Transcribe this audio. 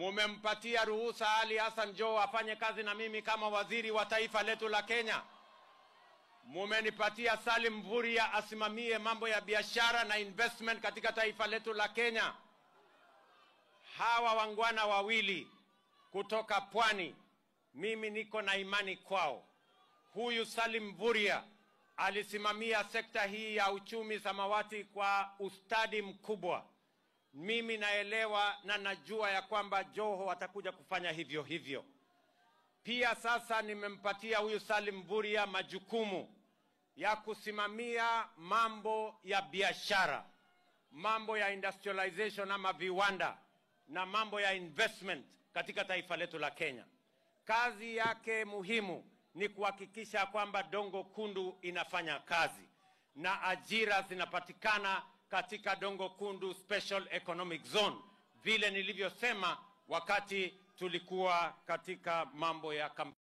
Mumempatia ruhusa Ali Hassan Joho afanye kazi na mimi kama waziri wa taifa letu la Kenya. Mumenipatia Salim Mvurya asimamie mambo ya biashara na investment katika taifa letu la Kenya. Hawa wangwana wawili kutoka pwani, mimi niko na imani kwao. Huyu Salim Mvurya alisimamia sekta hii ya uchumi samawati kwa ustadi mkubwa. Mimi naelewa na najua ya kwamba Joho atakuja kufanya hivyo hivyo. Pia sasa nimempatia huyu Salim Mvurya majukumu ya kusimamia mambo ya biashara, mambo ya industrialization ama viwanda na mambo ya investment katika taifa letu la Kenya. Kazi yake muhimu ni kuhakikisha kwamba Dongo Kundu inafanya kazi na ajira zinapatikana katika Dongo Kundu Special Economic Zone, vile nilivyosema wakati tulikuwa katika mambo ya kampeni.